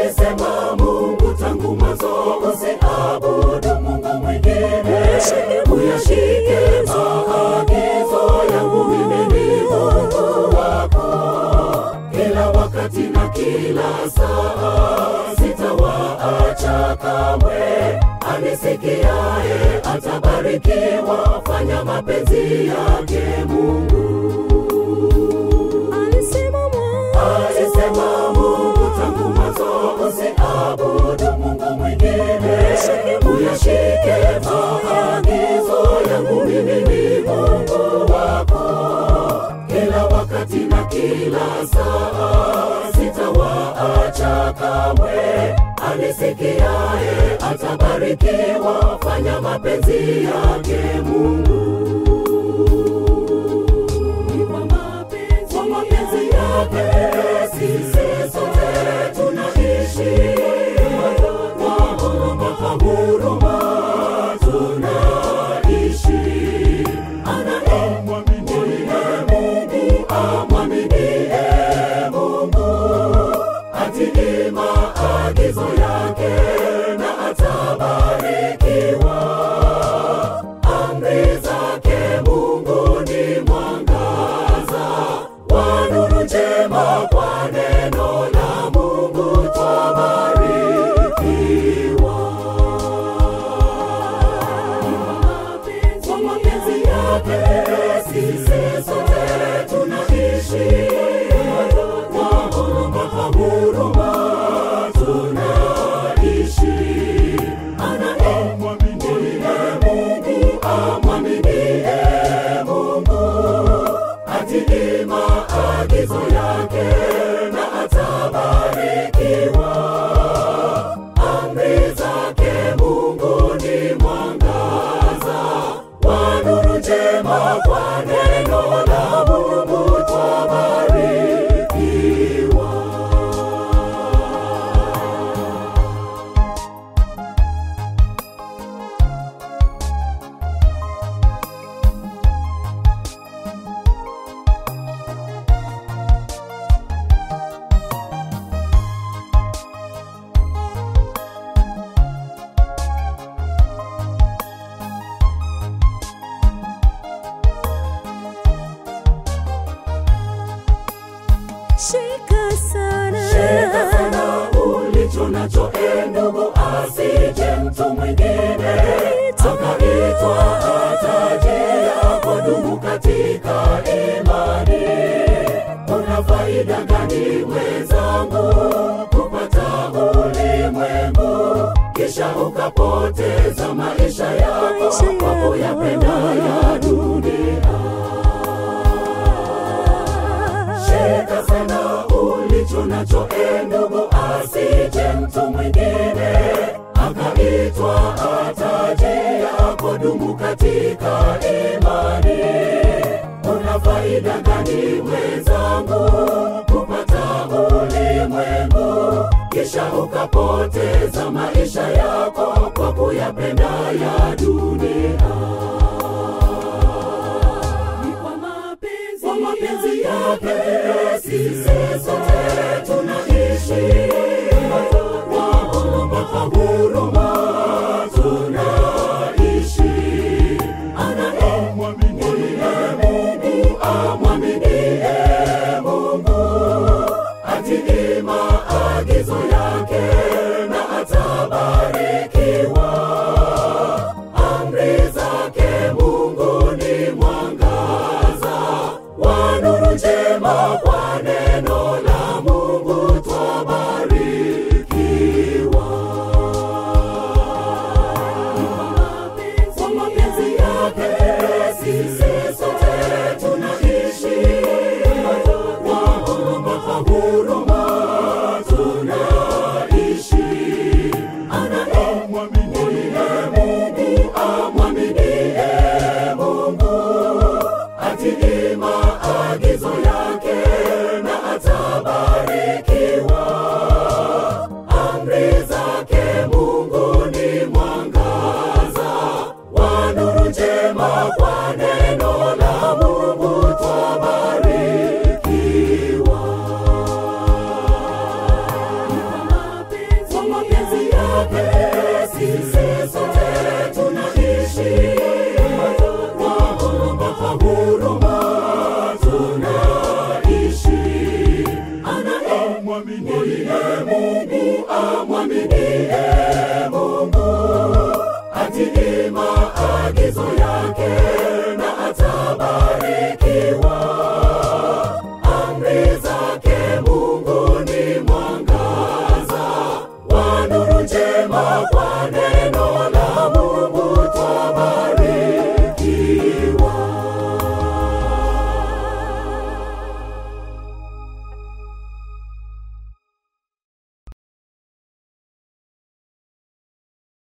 alisema Mungu tangu mwanzo, usiabudu Mungu mwingine, uyashike maagizo yangu, mimi ni Mungu wako kila wakati na kila saa, sitawaacha kamwe. Anisikiaye atabarikiwa, fanya mapenzi yake Mungu. Alisema Mungu tangu mwanzo, usiabudu Mungu mwingine, uyashike maagizo yangu, mimi ni Mungu wako kila wakati na kila saa, sitawaacha kamwe. Anisikiaye atabarikiwa, fanya mapenzi yake Mungu. Ni kwa mapenzi kwa mapenzi yake sisi sote tunaishi, kwa huruma kwa huruma tunaishi. Anayemwamini Mungu amwaminie Mungu, atii maagizo yake na atabarikiwa. Amri zake Mungu ni mwangaza wa nuru njema, kwa neno la Mungu twabarikiwa. Kwa mapenzi yake sisi sote tunaishi, kwa huruma kwa huruma tunaishi. Anayemwaminie Mungu amwaminie Mungu, atii maagizo yake na atabarikiwa. Amri zake Mungu ni mwangaza wa nuru njema, kwa neno la Mungu twabarikiwa. Shika sana, Shika sana ulicho nacho, e ndugu, asije mtu mwingine akaitwa taji yako. Dumu katika imani. Kuna faida gani mwenzangu kupata ulimwengu kisha ukapoteza maisha yako Maisha kwa yako. kuyapenda ya dunia? Shika sana ulicho nacho, e ndugu, asije mtu mwingine akaitwa taji yako. Dumu katika imani. Kuna faida gani mwenzangu kupata ulimwengu kisha ukapoteza maisha yako kwa kuyapenda ya dunia? Ni kwa mapenzi, kwa mapenzi yake sisi sote tunaishi, kwa huruma kwa huruma tunaishi. Anayemwaminie Mungu amwaminie Mungu, atii maagizo yake na atabarikiwa. Amri zake Mungu ni mwangaza wa nuru njema, kwa neno la Mungu twabarikiwa. Kwa mapenzi yake sisi sote tunaishi, kwa huruma kwa huruma tunaishi. mwaminie Mungu, amwaminie Mungu, atii maagizo yake na atabarikiwa. Amri zake Mungu ni mwangaza wa nuru njema kwa neno